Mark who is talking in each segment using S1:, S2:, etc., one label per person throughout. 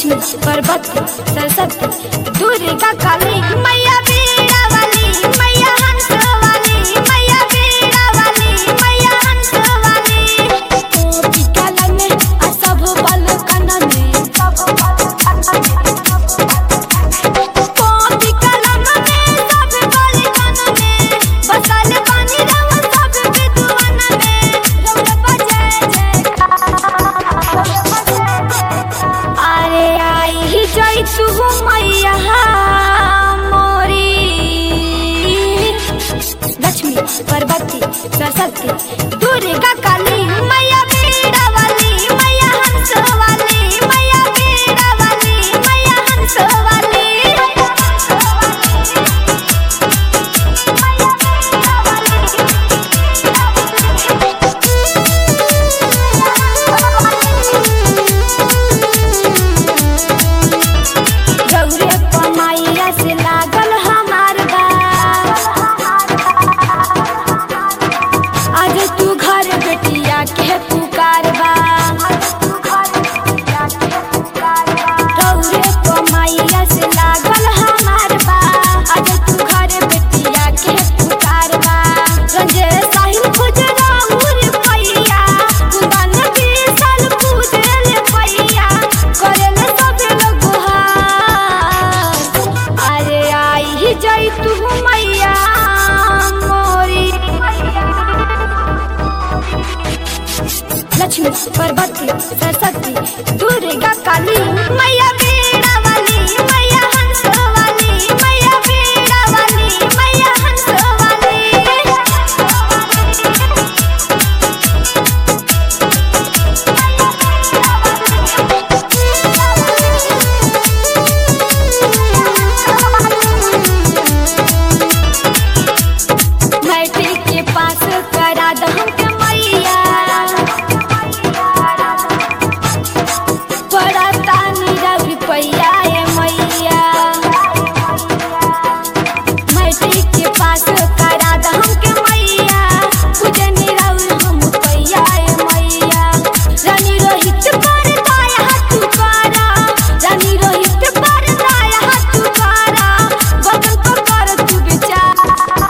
S1: लक्ष्मी पार्वती सरस्वती दुर्गा काली मैया बीड़ा वाली मैया हंस वाली मैया बीड़ा वाली मैया हंस वाली गोपी कलन में आ सब बालकन में गोपी कलन में सब बालकन में बसल पानी रव सब विद्वान में रव बजे अरे आई ही जाई तू मैया मोरी लक्ष्मी पार्वती सरस्वती दुर्गा काली मैया बीड़ा वाली मैया हंस वाली मैया बीड़ा वाली मैया हंस वाली गौरे कमाइया से लागल हमार बा आज तू घर बेटिया के पुकार बा गौरे कमाइया से लागल हमार बा आज तू घर बेटिया के पुकार बा रंजे साहिल खुजरा उर पैया कुंदन भी साल पूजल पैया करल सब लोग हार अरे आई ही जाई तू मैया मोरी लक्ष्मी पार्वती सरस्वती दुर्गा काली मैया बीड़ा वाली मैया हंस वाली मैया बीड़ा वाली मैया हंस वाली मैट्रिक के पास करा द हमके मैया पड़ता नीरा रुपैया ए मैया मैट्रिक के पास करा द हमके मैया पूजे नीरा हम पैया ए मैया रानी रोहित पर दाया हाथ करा रानी रोहित पर दाया हाथ करा बदन को कर तू विचार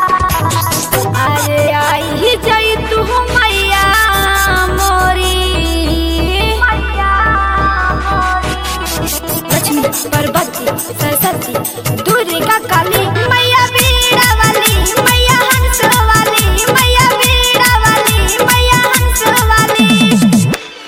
S1: अरे आई ही जाई तू मैया मोरी लक्ष्मी पार्वती सरस्वती दुर्गा काली मैया भी